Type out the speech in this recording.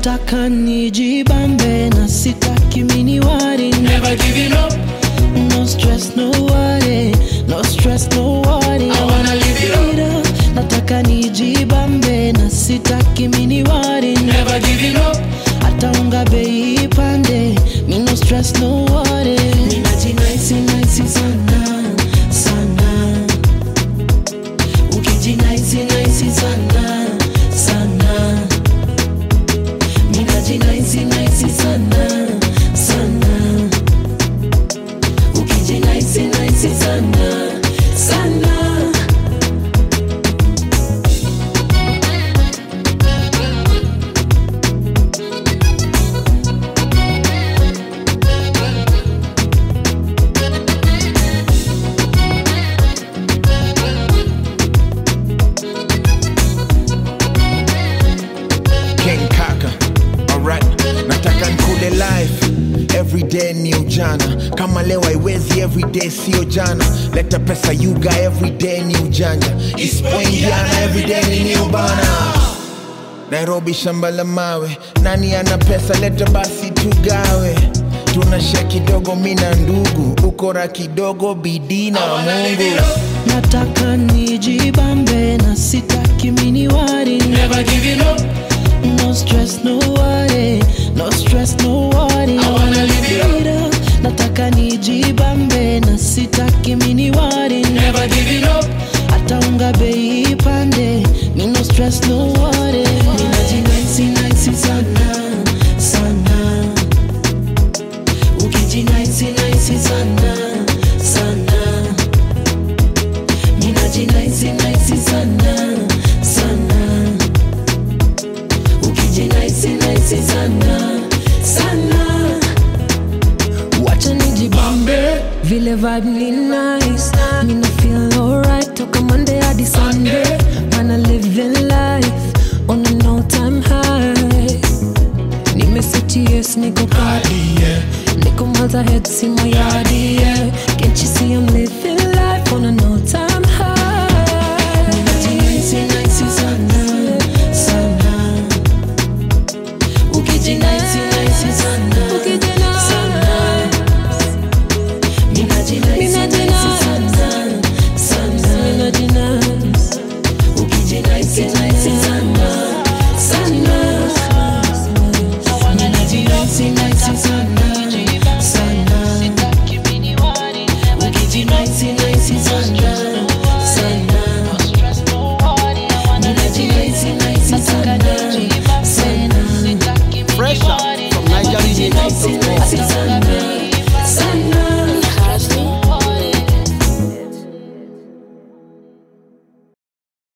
nataka nijibambe na sitaki miniwari Never giving up. no stress no worry no stress no worry I wanna live it up. nataka nijibambe na sitaki miniwari Never giving up. hata unga bei ipande mi no stress no worry ninajinaisi naisi sana sana ukijinaisi naisi sana sana ninajinaisi naisi sana sana ukijinaisi naisi sana sana King Kaka. Alright, nataka nkule life everyday ni ujana kama leo haiwezi everyday sio jana leta pesa yuga everyday ni ujanja isipoingiana everyday ni new bana nairobi shamba la mawe nani ana pesa leta basi tugawe tunashia kidogo mina ndugu ukora kidogo bidii na mungu nataka nijibambe na sitaki miniwari Never giving up. no stress no worry no stress no worry I wanna live it up. nataka nijibambe na sitaki miniwari Never giving up. hata unga bei ipande mi no stress no worry ninajinaisi naisi sana sana ukijinaisi naisi sana sana ninajinaisi naisi sana sana ukijinaisi naisi sana sana wacha nijibambe vile vibe ni nice mina feel alright toka monday hadi sunday mana living life on a no time high nimeseti yes niko party yeah. niko malta head si my yard yeah. can't you see I'm living